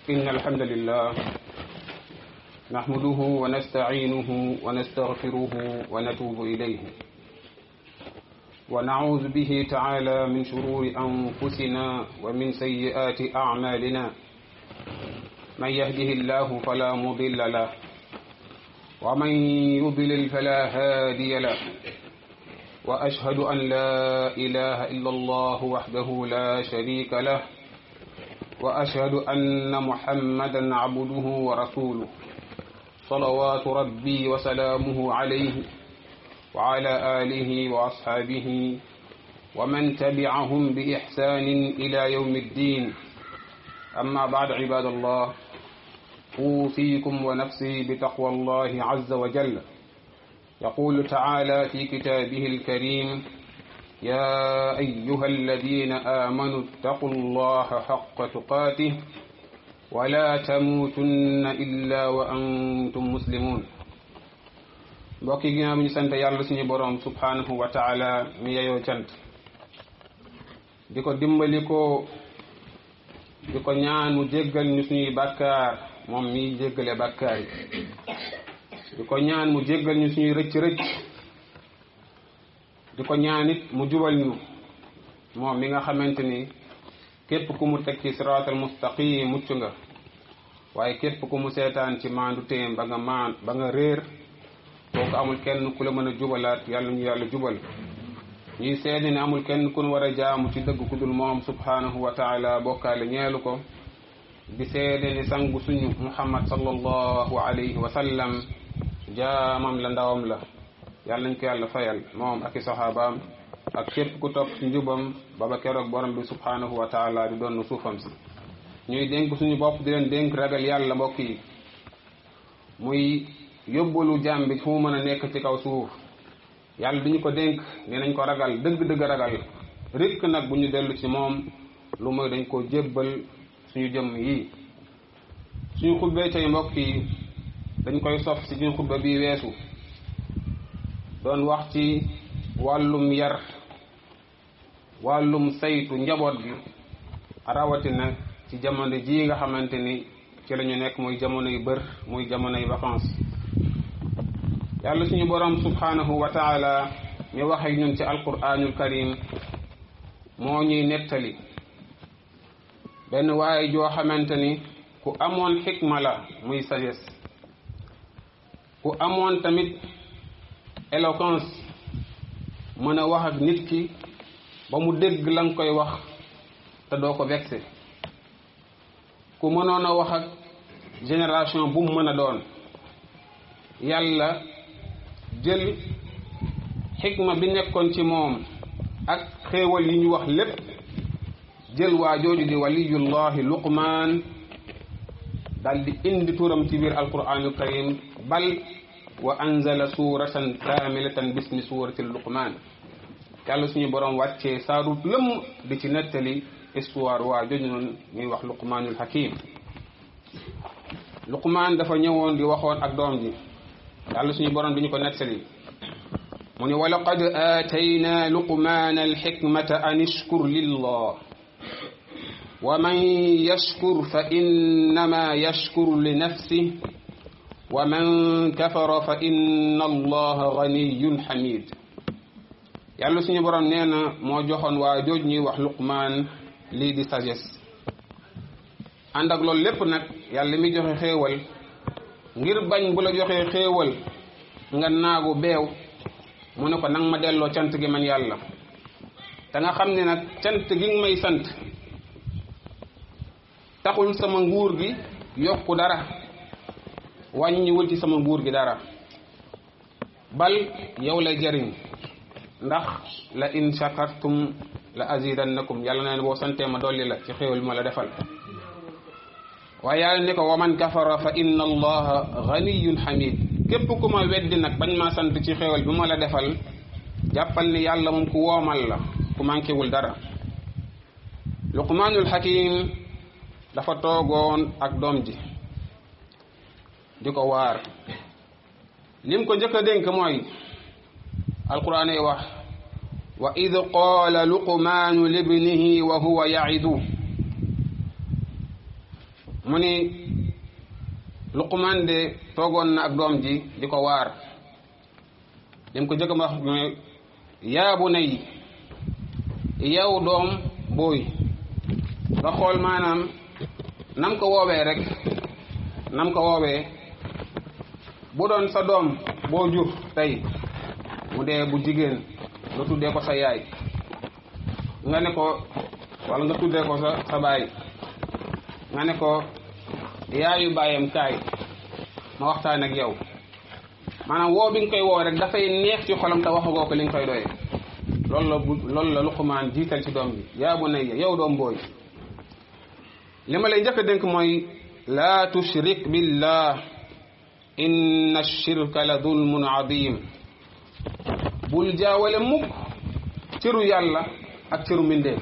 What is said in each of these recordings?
إن الحمد لله نحمده ونستعينه ونستغفره ونتوب إليه ونعوذ به تعالى من شرور أنفسنا ومن سيئات أعمالنا من يهده الله فلا مضل له ومن يضلل فلا هادي له وأشهد أن لا إله إلا الله وحده لا شريك له وأشهد أن محمدا عبده ورسوله صلوات ربي وسلامه عليه وعلى آله وأصحابه ومن تبعهم بإحسان إلى يوم الدين أما بعد عباد الله أوصيكم ونفسي بتقوى الله عز وجل يقول تعالى في كتابه الكريم يا أيها الذين آمنوا اتقوا الله حق تقاته ولا تموتن إلا وأنتم مسلمون mbokk yi ginnaaw bi ñu sant yàlla suñu boroom subhanahu wa taala mi yeyoo cant di ko dimbali ko di ko ñaan mu jéggal ñu suñuy bàkkaar moom miy jéggale bàkkaar yi di ko ñaan mu jéggal ñu suñuy rëcc-rëcc di ko ñaan it mu jubal ñu moom mi nga xamante ni képp ku mu teg ci siraatal mustaqim mucc nga waaye képp ku mu seetaan ci maandu téem ba nga maan ba nga réer kooku amul kenn ku la mën a jubalaat yàlla ñu yàlla jubal ñuy seede ne amul kenn ku nu war a jaamu ci dëgg ku dul moom subhanahu wa taala bokkaale ñeelu ko di seede ni sangu suñu muhammad sallallahu alayhi wa sallam jaamam la ndawam la yàlla nañ ko yàlla fayal moom ak i saxaabaam ak képp ku topp ci njubam baba keroog borom bi subhanahu wa taala di doon suufam si ñuy dénk suñu bopp di leen dénk ragal yàlla mbokk yi muy yóbbalu jaam bi fu mu mën a nekk ci kaw suuf yàlla du ñu ko dénk ne nañ ko ragal dëgg-dëgg ragal rikk nag bu ñu dellu ci moom lu mooy dañ ko jébbal suñu jëmm yi suñu xubbee tey mbokk yi dañ koy sof ci suñu xubba bi weesu doon wax ci wàllum yar wàllum saytu njaboot gi rawatina ci jamono ji nga xamante ni ci la ñu nekk muy jamono yu bër muy jamono yu vacances yàlla suñu borom subhanahu wa taala mi wax ak ñun ci alquranul karim moo ñuy nettali benn waaye joo xamante ni ku amoon xikma la muy sagesse ku amoon tamit éloquence mën a wax ak nit ki ba mu dégg la nga koy wax te doo ko vexé ku mënoon a wax ak génération bu mu mën a doon yàlla jël xikma bi nekkoon ci moom ak xéewal yi ñu wax lépp jël waa jooju di waliyullahi luqmaan dal di indi turam ci biir alquranul karim bal wa anzala suratan kaamilatan bismi surati luqmaan yàlla suñu borom wàccee saarut lëmm di ci nettali histoire waa jooju noonu ñuy wax luqmaanul hakim luqmaan dafa ñëwoon di waxoon ak doom ji yàlla suñu borom di ñu ko nettali mu ne wa laqad aatayna luqmaana alxikmata an ishkur lillah wa man yashkur fa innama yashkuru li nafsih wa man kafara fa inna allaha ganiyun xamid yàlla suñu borom nee na moo joxoon waa jooj ñuy wax luqmaan lii di sagesse ànd ak loolu lépp nag yàlla mi joxe xéewal ngir bañ bu la joxee xéewal nga naagu beew mu ne ko nang ma delloo cant gi man yàlla te nga xam ne nag cant gi nga may sant taxul sama nguur gi yokku dara wàññiwul ci sama nguur gi dara bal yow lay jariñ ndax la in shakartum la azidannakum yàlla na ne boo santee ma dolli la ci xéewal bi ma la defal waaye yàlla ne ko waman kafara fa inna allaha ganiyun xamid képp ku ma weddi nag bañ maa sant ci xéewal bi ma la defal jàppal ni yàlla moom ku woomal la ku manqué wul dara luqmaanul hakim dafa toogoon ak doom ji di ko waar lim ko njëkk a dénk mooy alquran ay wax wa id qaala luqmaanu libnihi wa huwa yaidu mu ni Luqmaan de toogoon na ak doom ji di ko waar lim ko jëkk wax mooy yaa bunayya yow doom booy nga xool maanaam nam ko woowee rek nam ko woowee bu doon sa doom boo jur tey mu dee bu jigéen nga tuddee ko sa yaay nga ne ko wala nga tuddee ko sa sa baay nga ne ko yaayu baayam kaay ma waxtaan ak yow maanaam woo bi nga koy woo rek dafay neex ci xolam te waxagoo ko li nga koy doyee loolu la bu loolu la Luqmaan jiital ci doom bi yaa bunayya yow doom booy li ma lay njëkk a dénk mooy laa tushrik billah inna shirka la dulmun adim bul jaawale mukk cëru yàlla ak cëru mbindeef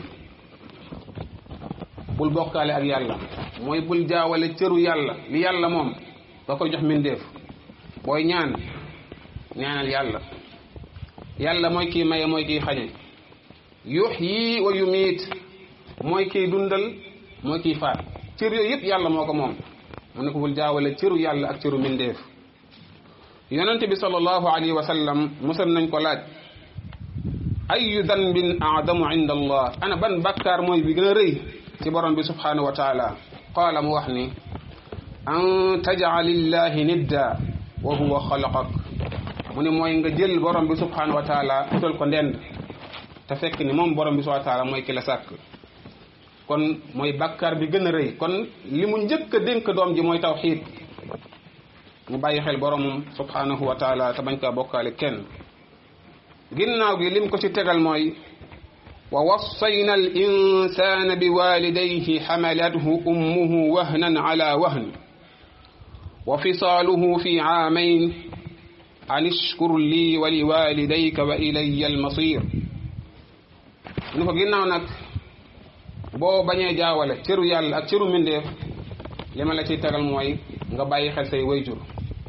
bul bokkaale ak yàlla mooy bul jaawale cëru yàlla li yàlla moom nga koy jox mbindeef booy ñaan ñaanal yàlla yàlla mooy kii maye mooy kii xañe yuhyi wa yumiit mooy kii dundal mooy kii faat cër yooyu yëpp yàlla moo ko moom mu ne ko bul jaawale cëru yàlla ak cëru mbindeef yonente bi sallallahu alayhi wa sallam musal nañ ko laaj ayu danbin aadamu inda allah ana ban bakkaar mooy bi gën a rëy ci borom bi subhanahu wa taala qaala mu wax ni an tajal illahi nidda wa huwa xalaqak mu ni mooy nga jël borom bi subhanahu wa taala utal ko ndend te fekk ni moom borom bi subhanahu wa taala mooy ki la sàkk kon mooy bakkaar bi gën a rëy kon li mu njëkk a dénk doom ji mooy tawxiid mu bàyyi xel boromum subhanahu wa taala te bañ kaa bokkaale kenn ginnaaw gi lim ko ci tegal mooy wa wassayna al insana bi walidayhi xamalathu ummuhu wahnan ala wahn wa fisaaluhu fi aamayn an ishkur lii wa li walidayka wa ilayya almasir ni ko ginnaaw nag boo bañee jaawale cëru yàlla ak cëru mbindeef li ma la ciy tegal mooy nga bàyyi xel say wayjur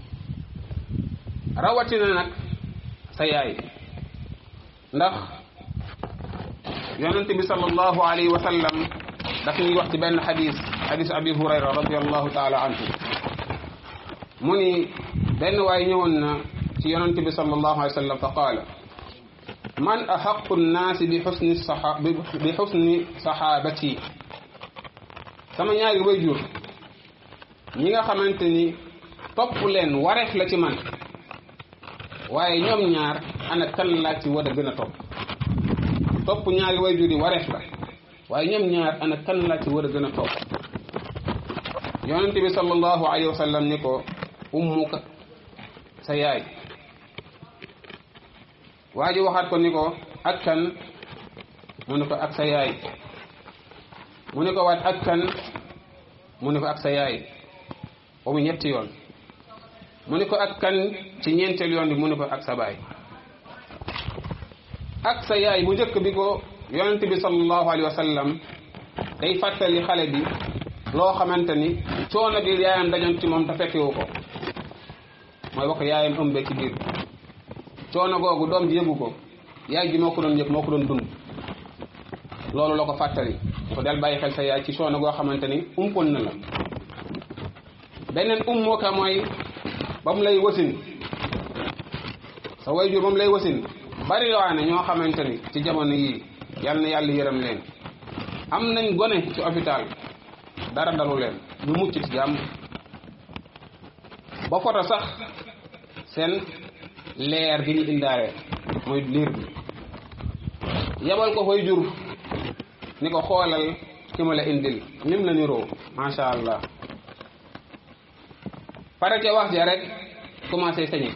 rawatina nag sa yaay ndax yonente bi sallallahu alayhi wa sallam daf ñuy wax ci benn xadis xadis abi hurayra radiallahu taala anhu mu ni benn waay ñëwoon na ci yonente bi sallallahu alayhi wa sallam fa qaala man axaqu nnaasi bi xusni saxa bi xusni saxaabati sama ñaari wayjur ñi nga xamante ni topp leen wareef la ci man waaye ñoom ñaar ana kan laa ci war a gën a topp topp ñaari wayjur yi wareef la waaye ñoom ñaar ana kan laa ci war a gën a topp yonente bi sallallahu alayhi wa sallam ni ko ummuka sa yaay waa ji waxaat ko ni ko ak kan mu ne ko ak sa yaay mu ne ko waat ak kan mu ne ko ak sa yaay ba mu ñetti yoon mu ne ko ak kan ci ñeenteel yoon bi mu ne ko ak sa baay ak sa yaay bu njëkk bi ko yonent bi sallallahu alayhi wa sallam day fàttali xale bi loo xamante ni coono bi yaayam dajoon ci moom te fekkewu ko mooy wax ko yaayam ëmbee ci biir coono googu doom ji yëgu ko yaay ji moo ko doon yëg moo ko doon dund loolu la ko fàttali ko del bàyyi xel sa yaay ci coono goo xamante ni umpoon na la beneen um moo ka mooy ba mu lay wasin sa wayjur ba mu lay wasin bari waane ñoo xamante ni ci jamono yii yal na yàlla yërëm leen am nañ gone ci hôpital dara dalu leen ñu mucc ci jàmm ba foto sax seen leer gi ñu indaale mooy liir bi yebal ko koy jur ni ko xoolal ki ma la indil nim la niroo macha allah pare ca wax ja rek commencé sañe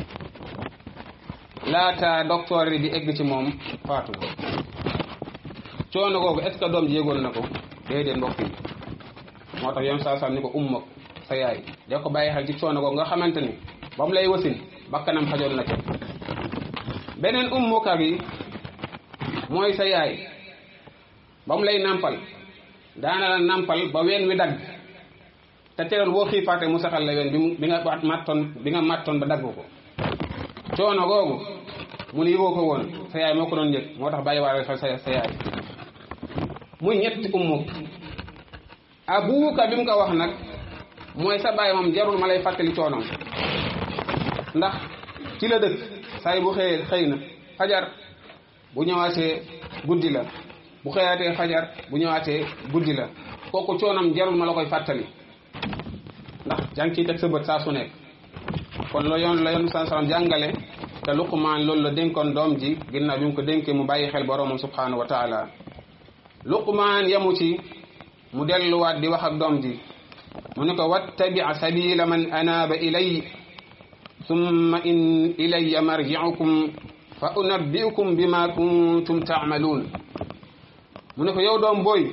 laata docteur yi di egg ci moom faatu coono googu est ce que doom ji yégoon na ko déedéet mbokk yi moo tax yoon saa saa ni ko umma sa yaay da ko bàyyi xel ci coono googu nga xamante ni ba mu lay wasin bakkanam xajoon na ca beneen ummuka bi mooy sa yaay ba mu lay nampal daana la nampal ba ween wi dagg te teewul boo xiifaatee mu saxal la ween bi mu bi nga mattoon bi nga mattoon ba dagg ko coono googu mu ne yëgoo ko woon sa yaay moo ko doon yëg moo tax bàyyi waale xel sa sa yaay muy ñetti ummu abuuka bi mu ko wax nag mooy sa baay moom jarul ma lay fàttali coonoom ndax ci la dëkk saay bu xëyee xëy na fajar bu ñëwaatee guddi la bu xëyaatee fajar bu ñëwaatee guddi la kooku coonoom jarul ma la koy fàttali ndax jàng ciy teg sa bët saa su nekk kon la yoon la yoon saa salaam jàngale te luqmaan loolu la dénkoon doom ji ginnaaw bi mu ko dénkee mu bàyyi xel boroomam subhanahu wa taala luqmaan yamu ci mu delluwaat di wax ak doom ji mu ne ko wattabi sabila man anaaba ilay summa in ilayya marji'ukum fa unabbi'ukum bima kuntum ta'maluun mu ne ko yow doom booy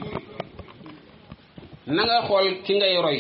na nga xool ki ngay roy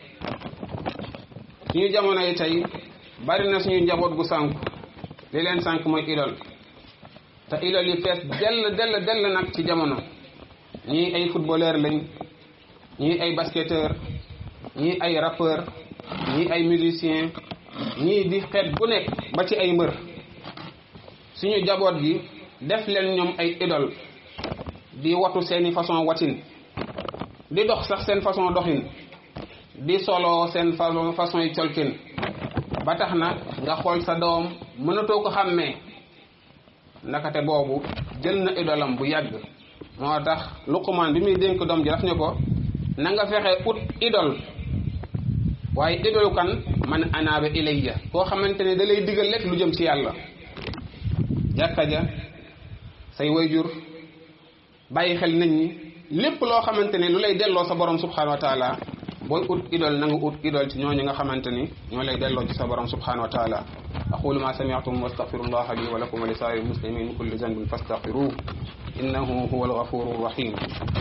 suñu jamono yi tey bari na suñu njaboot gu sànku li leen sànk mooy idol te idol yi fees dell dell dell nag ci jamono ñii ay footballeur lañ ñii ay basketteur ñii ay rappeur ñii ay musicien ñii di xeet bu nekk ba ci ay mbër suñu jaboot gi def leen ñoom ay idol di watu seeni façon watin di dox sax seen façon doxin di solo seen façon façon yi colkin ba tax na nga xool sa doom mënatoo ko xàmmee nakate boobu jël na idolam bu yàgg moo tax luqumaan bi muy dénk doom ji daf ne ko na nga fexe ut idol waaye idolu kan man anaaba ilayya koo xamante ne da lay digal lekk lu jëm ci yàlla jàkka ja say wayjur bàyyi xel nit ñi lépp loo xamante ne lu lay delloo sa borom subhanahu wa taala booy ut idol na nga ut idol ci ñooñu nga xamante ni ñoo lay delloo ci sa borom subhanahu wa taala aqulu ma sami'tum wastaghfirullaha li wa lakum wa li sa'iril muslimin min kulli dhanbin fastaghfiruhu innahu huwal ghafurur rahim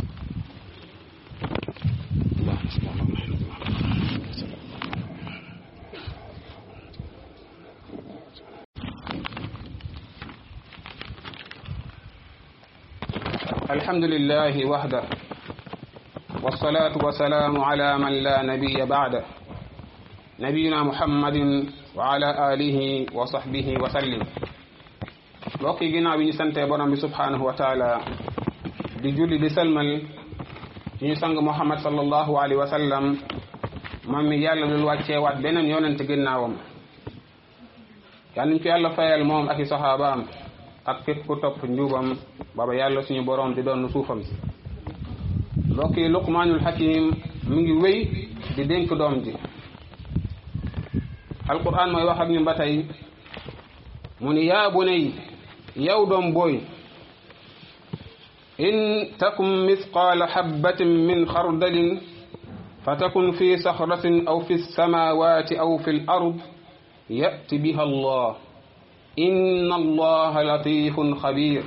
الحمد لله وحده والصلاة والسلام على من لا نبي بعده نبينا محمد وعلى آله وصحبه وسلم mbokk yi ginnaaw bi ñu santee borom bi subhanahu wa taala di julli di salmal ci ñu sang Muhammad sallallahu alayhi wa sallam moom mi yàlla lul wàcceewaat beneen yonent ginnaawam yàlla ñu ko yàlla fayal moom ak i saxaabaam ak képp ku topp njuubam baba yàlla suñu borom di doon suufam si mbokk yi luqmaanul hakim mu ngi wéy di dénk doom ji alquran mooy wax ak ñun ba tey mu ni yaa bunay yow doom booy in takum misqaala habbatin min xardalin fa takun fi saxratin aw fi samawati aw fi l ard yati biha allah inna allaha latifun xabir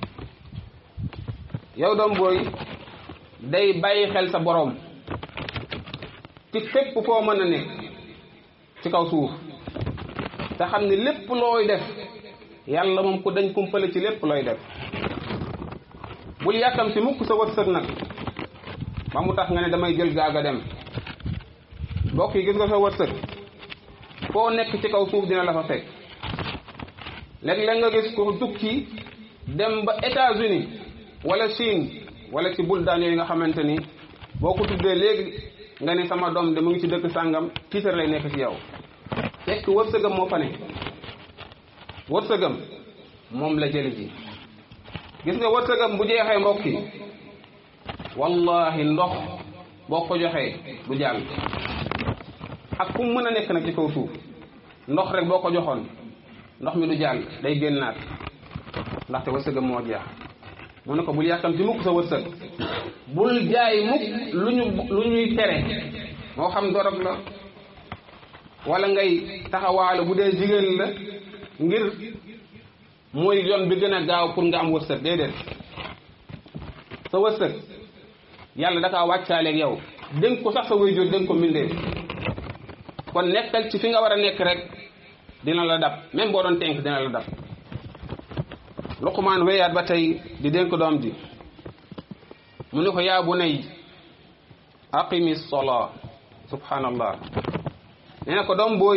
yow doom booy day bàyyi xel sa borom ci fépp foo mën a nekk ci kaw suuf te xam ne lépp looy def yàlla moom ku dañ kumpale ci lépp looy def bul yàkkam si mukk sa wërsëg nag ba mu tax nga ne damay jël gaaga dem mbokk yi gis nga sa wërsëg foo nekk ci kaw suuf dina la fa fekk léeg-léeg nga gis ko tukki dem ba États-Unis wala Chine wala ci buldaan yooyu nga xamante ni boo ko tuddee léegi nga ne sama doom de mu ngi ci dëkk sàngam tiitar lay nekk ci yow fekk wërsëgam moo fa ne wërsëgam moom la jëli ji gis nga wërsëgam bu jeexee mbokk yi wallahi ndox boo ko joxee du jàll ak fu mu mën a nekk nag ci kaw suuf ndox rek boo ko joxoon ndox mi du jàll day génnaat ndaxte wërsëgam moo jeex mu ne ko bul yàkkam ci mukk sa wërsëg bul jaay mukk lu ñu lu ñuy tere moo xam dorog la wala ngay taxawaalu bu dee jigéen la ngir mooy yoon bi gën a gaaw pour nga am wërsëg déedéet sa wërsëg yàlla dakaa wàccaaleeg yow dénk ko sax sa waajur dénk ko mbindeef kon nekkal ci fi nga war a nekk rek dina la dab même boo doon tenk dina la dab luqmaan wéyaat ba tey di dénk doom ji mu ne ko yaa bunay aqimi sola subhanallah nee na ko doom booy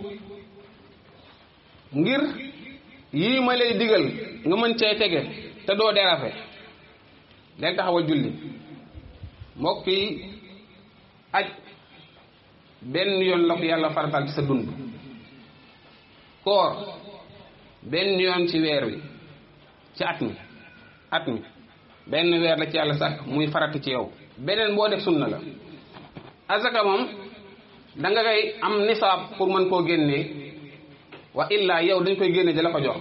ngir yii ma lay digal nga mën cee tege te doo derafe del taxawal julli mbokk yi aj benn yoon la ko yàlla faratal ci sa dund koor benn yoon ci weer wi ci at mi at mi benn weer la ci yàlla sàkk muy farata ci yow beneen boo def sunna la azaka moom da nga koy am nisaab pour mën koo génnee wa illa yow dañ koy génne di la ko jox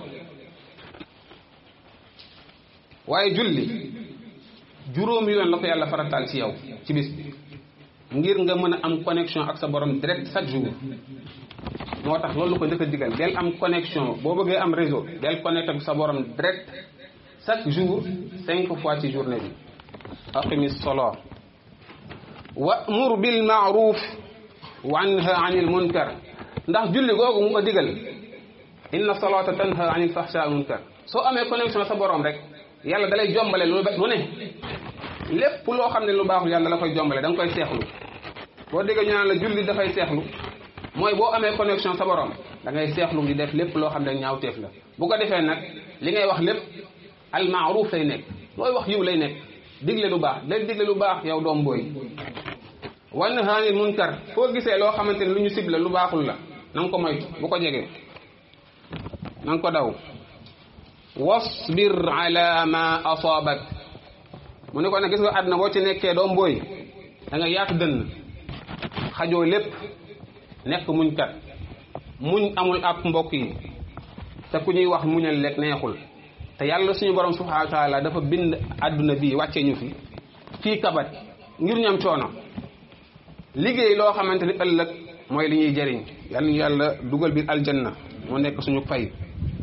waaye julli juróomi yoon la ko yàlla farataal ci yow ci bis bi ngir nga mën a am connexion ak sa borom direct chaque jour moo tax loolu ko njëkk a digal del am connexion boo bëggee am réseau del connecté ak sa borom direct chaque jour cinq fois ci journée bi aqimi solo wa'mur bil ma'ruf wa anha anil munkar ndax julli googu mu ko digal inna salata tanha anil fahsha wal munkar soo amee connexion sa borom rek yàlla dalay jombale lu lu ne lépp loo xam ne lu baaxul yàlla la koy jombale da nga koy seexlu boo déggee ñu naan la julli dafay seexlu mooy boo amee connexion sa borom da ngay seexlu di def lépp loo xam ne ñaawteef la bu ko defee nag li ngay wax lépp al maaruf lay nekk looy wax yiw lay nekk digle lu baax day digle lu baax yow doom booy wan haanil munkar foo gisee loo xamante ne lu ñu ciblé lu baaxul la na nga ko moytu bu ko jege na nga ko daw wasbir ala ma asaabak mu ne ko nag gis nga àdduna boo ci nekkee doom booy da nga yaatu dënn xajoo lépp nekk muñ kat muñ amul ab mbokk yi te ku ñuy wax muñal lekk neexul te yàlla suñu borom subhanahu wa taala dafa bind àdduna bii wàccee ñu fi fii kabat ngir ñam coono liggéey loo xamante ni ëllëg mooy li ñuy jëriñ yàlla ñu yàlla dugal biir aljanna moo nekk suñu fay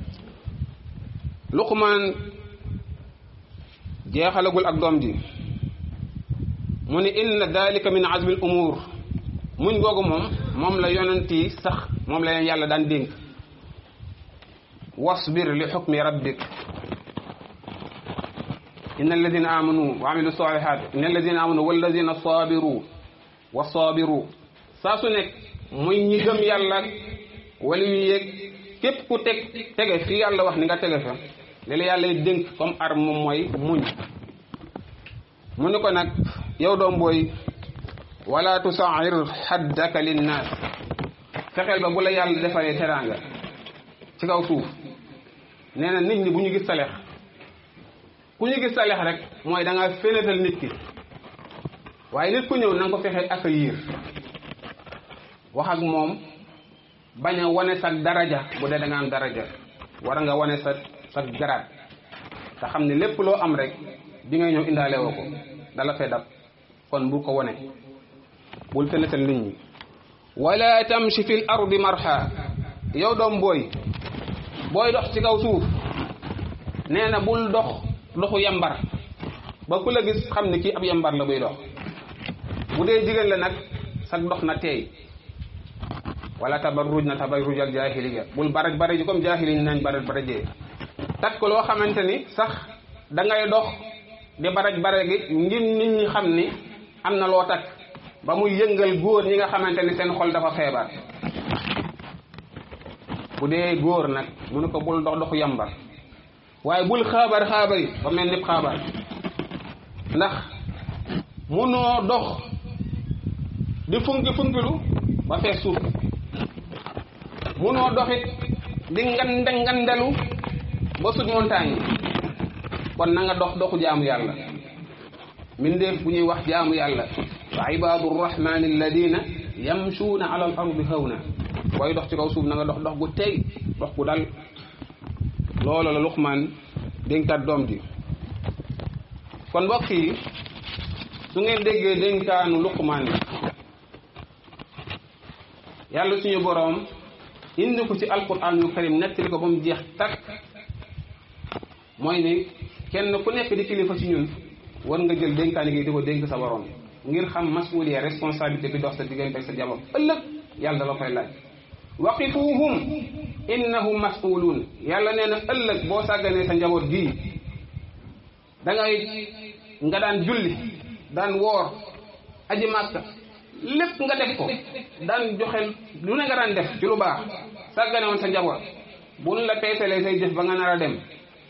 luqmaan jeexalagul ak doom ji mu ni inna dalika min azmi al umur muñ googu moom moom la yonent yi sax moom la leen yàlla daan dénk wasbir li xukmi rabbik inna alladina amanu wa amilu salihat inna alladina amanu walladina sabiru wa sabiru saa su nekk muy ñi gëm yàlla wala yu yéeg képp ku teg tege fi yàlla wax ni nga tege fa li la yàlla dénk comme arme moom mooy muñ mu ni ko nag yow doom booy wala tusair xaddaka linnaas fexeel ba bu la yàlla defaree teraanga ci kaw suuf nee na nit ñi bu ñu gis salex ku ñu gis salex rek mooy da nga fénétal nit ki waaye nit ku ñëw na nga ko fexe accueillir wax ak moom bañ a wane sa daraja bu dee da nga am daraja war nga wane sa sa garaat te xam ne lépp loo am rek bi ngay ñëw indaale woo ko dala fee dab kon bu ko wane bul fénétal nit ñi wala tamshi fil ardi marha yow doom booy booy dox ci kaw suuf nee na bul dox doxu yambar ba ku la gis xam ne kii ab yambar la buy dox bu dee jigéen la nag sag dox na teey wala tabarruj na tabarruj al jahiliya bul baraj baraji comme jahili ni nañ baraj barajee takk loo xamante ni sax da ngay dox di baraj baraji ngir nit ñi xam ni am na loo takk ba muy yëngal góor ñi nga xamante ni seen xol dafa feebar bu dee góor nag mu ne ko bul dox doxu yambar waaye bul xaabar xaabari ba mel ni xaabar ndax munoo dox di funki funkilu ba fees suuf munoo doxit di ngande ngandelu ba sut montagne kon na nga dox doxu jaamu yàlla mindeef bu ñuy wax jaamu yàlla wa ibadu rrahmani alladina yamshuuna ala al ardi hawna booy dox ci kaw suuf na nga dox dox gu tey dox gu dal loolu la Luqmaan dénkaat doom ji kon mbokk yi su ngeen déggee dénkaanu Luqmaan yi yàlla suñu boroom indi ko ci alquran yu karim nettali ko ba mu jeex takk mooy ni kenn ku nekk di kilifa ci ñun war nga jël dénkaani gi di ko dénk sa boroom ngir xam masuuliya responsabilité bi dox sa diggante ak sa jabar ëllëg yàlla la koy laaj waqifuhum innahum mas'uluun yàlla nee na ëllëg boo sàgganee sa njaboot gii da ngay nga daan julli daan woor aji màkka lépp nga def ko daan joxe lu ne nga daan def ci lu baax sàggane woon sa njaboot buñ la peesalee say jëf ba nga nar a dem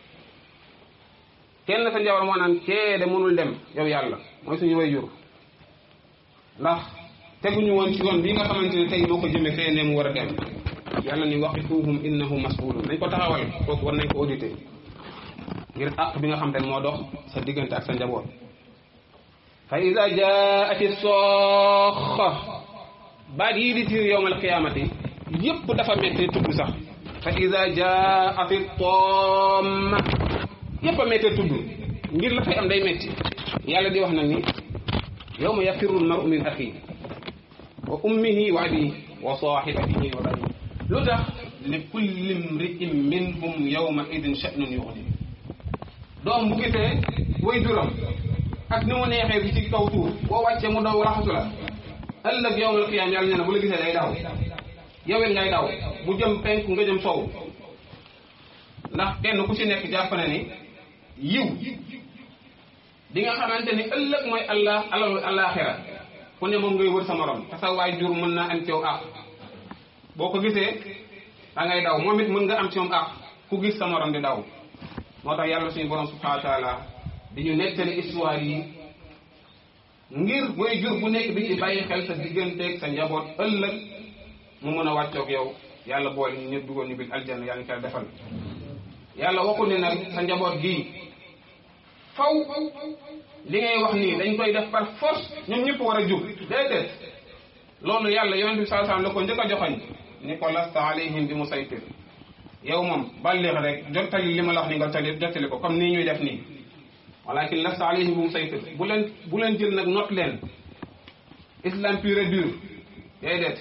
kenn sa njaboot moo naan kee de mënul dem yow yàlla mooy suñu way jur ndax teguñu woon ci yoon bi nga xamante ne tey moo ko jëme fee ne mu war a dem yàlla ni waqifuhum innahum mas'ulun nañ ko taxawal kooku war nañ ko auditer ngir àq bi nga xam te ne moo dox sa diggante ak sa njaboot fa ida jaati sooxa baat yii di tiir yowmal qiyaamati yépp dafa metti tudd sax fa ida jaati tomma yépp a metti tudd ngir la fay am day metti yàlla di wax nag ni yawma yafirru lmaru min axi wa ummihi wa abihi wa sahibatihi wa banihi lu tax li kulli mri'in minhum yawma idin sha'nun yughni doom bu gisee way juram ak ni mu neexee bi ci kaw suuf boo wàccee mu daw raxasu la ëllëg yawmal qiyaam yàlla nee na bu la gisee day daw yowet ngay daw mu jëm penku nga jëm sow ndax kenn ku ci nekk jàpp na ni yiw di nga xamante ni ëllëg mooy allah alalu alaxira ku ne moom ngay wër sa morom te sa waay jur mën naa am ci yow àq boo ko gisee da ngay daw moom it mën nga am ci moom àq ku gis sa morom di daw moo tax yàlla suñu borom subhanahu wa taala di ñu nettali histoire yi ngir mooy jur bu nekk di ci bàyyi xel sa digganteeg sa njaboot ëllëg mu mën a wàccoog yow yàlla boole ñu ñëpp dugal ñu bil aljanna yàlla ñu koy defal yàlla waxu ne nag sa njaboot gii faw li ngay wax nii dañ koy def par force ñoom ñëpp war a jub déedéet loolu yàlla yonent bi saa saam la ko njëkk a joxoñ ni ko lasta alayhim bi musaytir yow moom ballix rek jottali li ma la wax ni nga tali jottali ko comme nii ñuy def nii walakin lasta alayhim bi musaytir bu leen bu leen jël nag not leen islam pur et dur déedéet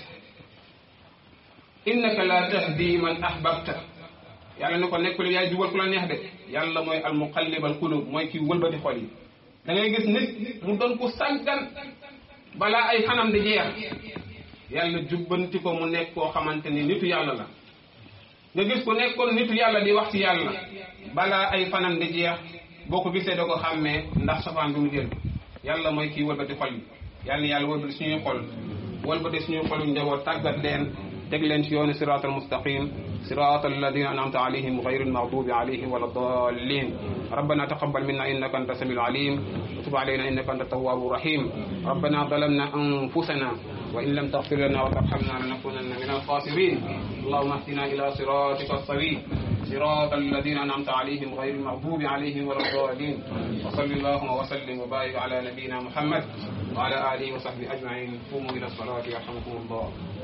innaka la tahdi man ahbabta yàlla ni ko nekkul yaay jubal ku la neex de yàlla mooy al muqallibal qulub mooy kii wëlbati xol yi da ngay gis nit mu doon ko sàggan balaa ay xanam di jeex yàlla jubbanti ko mu nekk koo xamante ni nitu yàlla la nga gis ko nekkoon nitu yàlla di wax ci yàlla balaa ay fanam di jeex boo ko gisee da ko xàmmee ndax safaan bi mu jël yàlla mooy kii wëlbati xol yi yàlla ni yàlla wëlbati suñuy xol wëlbati suñuy xolu njaboot tàggat leen teg leen ci yoonu siraat al mustaqim صراط الذين أنعمت عليهم غير المغضوب عليهم ولا الضالين ربنا تقبل منا إنك أنت السميع العليم وتب علينا إنك أنت التواب الرحيم ربنا ظلمنا أنفسنا وإن لم تغفر لنا وترحمنا لنكونن من الخاسرين اللهم اهدنا إلى صراطك السوي صراط الذين أنعمت عليهم غير المغضوب عليهم ولا الضالين وصل اللهم وسلم وبارك على نبينا محمد وعلى آله وصحبه أجمعين قوموا إلى الصلاة يرحمكم الله